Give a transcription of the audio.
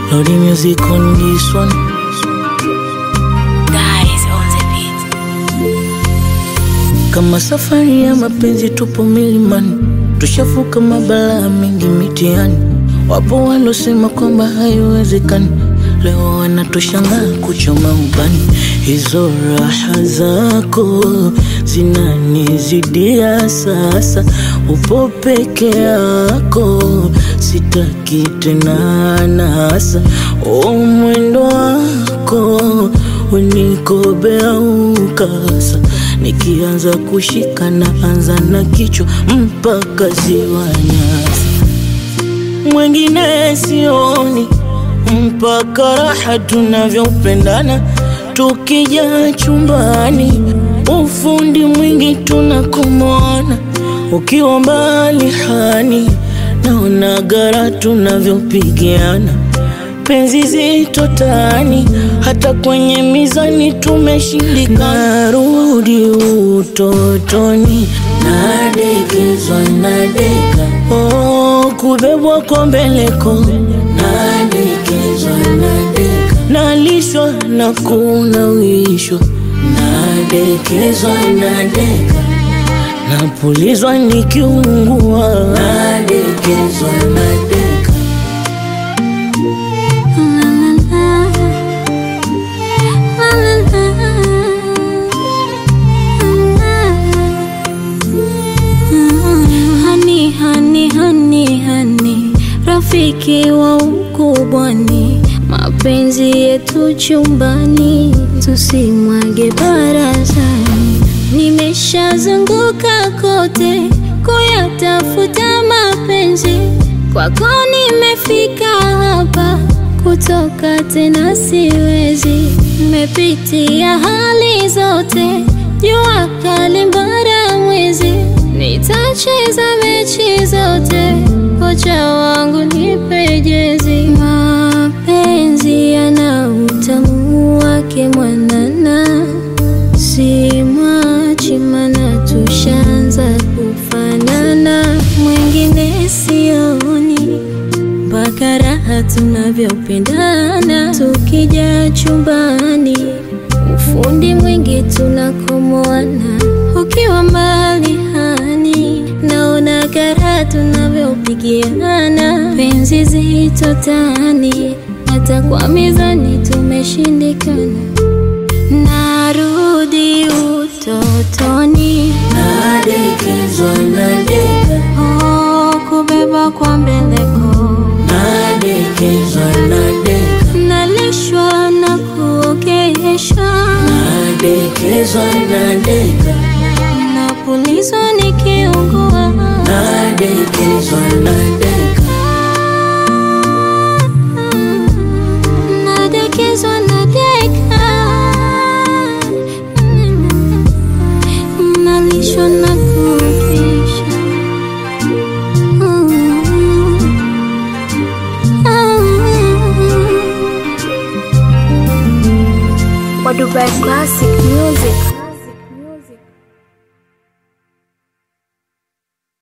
Lordy music on this one. Guys on the beat. Kama safari ya mapenzi tupo milimani, tushavuka mabalaa mengi mitiani. Wapo walosema kwamba haiwezekani, leo wanatushangaa kuchoma ubani. Hizo raha zako zinanizidia sasa, upo peke yako, sitaki tena nasa. O mwendo wako unikobea ukasa nikianza kushika na anza na kichwa mpaka ziwa nyasa, mwengine sioni mpaka raha tunavyopendana tukija chumbani, ufundi mwingi tunakomona, ukiwa mbali hani naona gara tunavyopigiana penzi zito tani, hata kwenye mizani tumeshindikana. Narudi utotoni, nadekezwa nadeka, oh, kubebwa kwa mbeleko, nadekezwa nadeka, nalishwa na kunawishwa, nadekezwa nadeka, napulizwa nikiungua, nadekezwa nadeka Hani, hani, hani, hani, rafiki wa ukubwani, mapenzi yetu chumbani, tusimwage barazani. Nimeshazunguka kote kuyatafuta mapenzi, kwako nimefika hapa, kutoka tena siwezi. Nimepitia hali zote, jua kali, mbara, mwezi Nitacheza mechi zote, kocha wangu nipe jezi. Mapenzi yana utamu wake mwanana, si mwachi mana tushanza kufanana. Mwingine sioni mpaka raha tunavyopendana, tukija chumbani ufundi mwingi tunakomoana, ukiwa mbali hani naona kara tunavyopigiana, penzi zito tani, hata kwa mizani tumeshindikana. Narudi utotoni, nadekezwa nadeka oh, kubeba kwa mbeleko, nadekezwa nadeka nalishwa na kuogeshwa nadekezwa nadeka napulizwa nikiungua, nadekezwa nadeka nadekezwa nadeka, nalishwa na kuogeshwa What Dubai Classic Music.